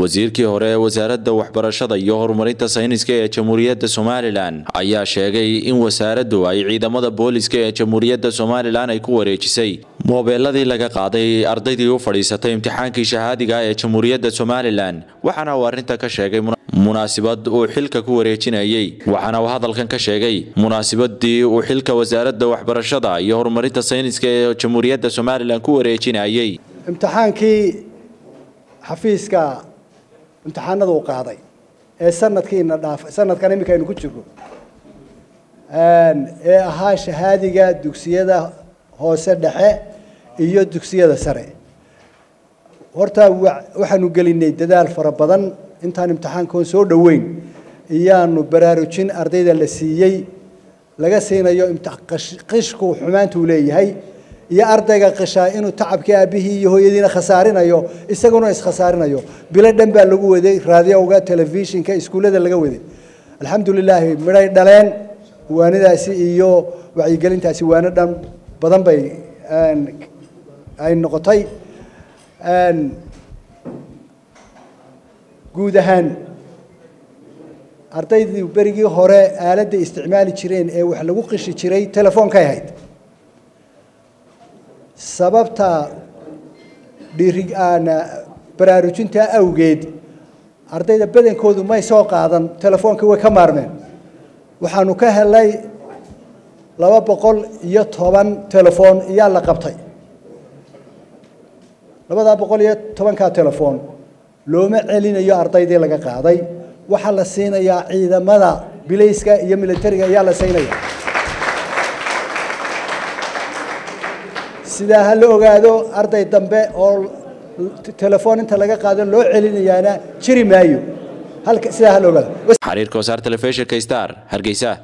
wasiirkii hore ee wasaaradda waxbarashada iyo horumarinta sayniska ee jamhuuriyadda somalilan ayaa sheegay in wasaaraddu ay ciidamada booliska ee jamhuuriyadda somalilan ay ku wareejisay moobeeladii laga qaaday ardaydii u fadhiisatay imtixaankii shahaadiga ee jamhuuriyadda somalilan waxaana uu arrinta ka sheegay munaasibad uu xilka ku wareejinayey waxaana uu hadalkan ka sheegay munaasibadii uu xilka wasaaradda waxbarashada iyo horumarinta sayniska ee jamhuuriyadda somalilan ku wareejinayey imtixaankii xafiiska imtixaanada uu qaaday ee sanadkiina dhaaf sanadkan iminka aynu ku jirno ee ahaa shahaadiga dugsiyada hoose dhexe iyo dugsiyada sare horta waxaanu gelinay dadaal fara badan intaan imtixaankoon soo dhoweyn iyaanu baraarujin ardayda la siiyey laga siinayo qishku xumaantuu leeyahay iyo ardayga qishaa inuu tacabkii aabihii iyo hooyadiina khasaarinayo isaguna iskhasaarinayo bilo dhan baa lagu waday raadiyowga telefishinka iskuullada laga waday alxamdulilaahi midhay dhaleen waanidaasi iyo wacyigelintaasi waano dhan badan bay ay noqotay guud ahaan ardaydii berigii hore aaladda isticmaali jireen ee wax lagu qishi jiray telefoonkay ahayd sababta dhiiri baraarujinta awgeed ardayda badankoodu may soo qaadan telefoonkii way ka maarmeen waxaanu ka helay laba boqol iyo toban telefoon iyaa la qabtay labadaa boqol iyo tobankaa telefoon looma celinayo ardaydii laga qaaday waxaa la siinayaa ciidamada bilayska iyo militariga ayaa la siinaya sidaa ha la ogaado arday dambe oo telefoon inta laga qaado loo celinayaana jiri maayo halka sidaa ha la ogaado xariirka wasaar telefishinka star hargeysa